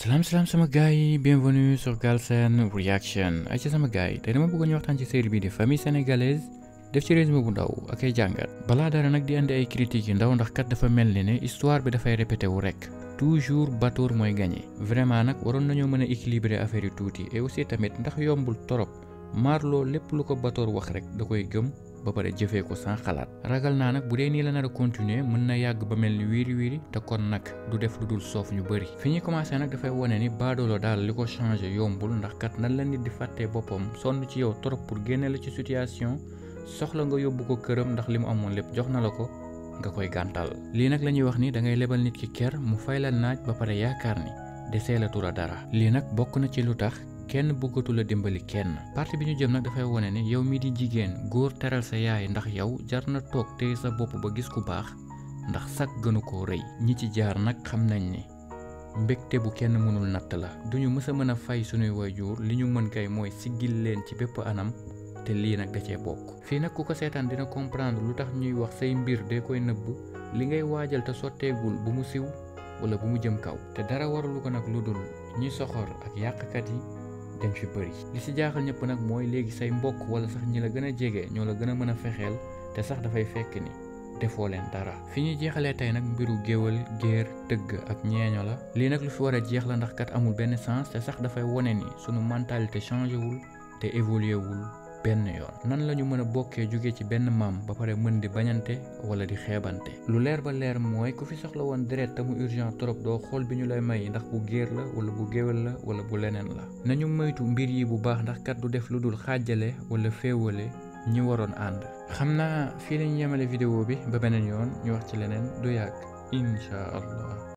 salaam salaam sama gars yi bienvenue sur Galsen Reaction ay ci sama gars yi tey dama bëgg ñu waxtaan ci série bii di famille sénégalaise def ci résumé bu ndaw ak ay jàngat balaa dara nag di andi ay critiques yu ndaw ndax kat dafa mel ni ne histoire bi dafay répété wu rek toujours Batoor mooy gagné vraiment nag waroon nañoo mën a équilibrer affaire yi tuuti et aussi tamit ndax yombul torop Marlo lépp lu ko Batoor wax rek da koy gëm ba pare jëfee ko sans xalaat ragal naa nag bu dee nii la nar a continuer mën na yàgg ba mel ni wiiri wiiri te kon nag du def lu dul soof ñu bëri fi ñuy commencé nag dafay wane ni baadoolo daal li ko changé yombul ndax kat nan la nit di fàttee boppam sonn ci yow trop pour génne la ci situation soxla nga yóbbu ko këram ndax li mu amoon lépp jox na la ko nga koy gàntal lii nag la ñuy wax ni da ngay lebal nit ki ker mu fay la naaj ba pare yaakaar ni desee la tura dara lii nag bokk na ci lu tax kenn bëggatu la dimbali kenn parti bi ñu jëm nag dafay wane ne yow mi di jigéen góor teral sa yaay ndax yow jar na toog téye sa bopp ba gis ku baax ndax sag gënu koo rëy ñi ci jaar nag xam nañ ni mbégte bu kenn mënul natt la duñu mës a mën a fay sunuy waajur li ñu mën kay mooy siggil leen ci bépp anam te lii nag da cee bokk fii nag ku ko seetaan dina comprendre lu tax ñuy wax say mbir de koy nëbb li ngay waajal te sotteegul bu mu siw wala bu mu jëm kaw te dara waralu ko nag lu dul ñi soxor ak yàqkat yi dañ fi bëri li si jaaxal ñëpp nag mooy léegi say mbokk wala sax ñi la gën a jege ñoo la gën a mën a fexeel te sax dafay fekk ni defoo leen dara fi ñuy jeexalee tey nag mbiru géwal géer tëgg ak ñeeño la lii nag lu fi war a jeex la ndax kat amul benn sens te sax dafay wone ni sunu mentalité changé wul te évolué wul benn yoon nan la ñu mën a bokkee jóge ci benn maam ba pare mën di bañante wala di xeebante lu leer ba leer mooy ku fi soxla woon deret te mu urgent trop doo xool bi ñu lay may ndax bu géer la wala bu géwél la wala bu leneen la nañu moytu mbir yi bu baax ndax kat du def lu dul xaajale wala féewale ñi waroon ànd xam naa fii lañu yemale vidéo bi ba beneen yoon ñu wax ci leneen du yàgg incha allah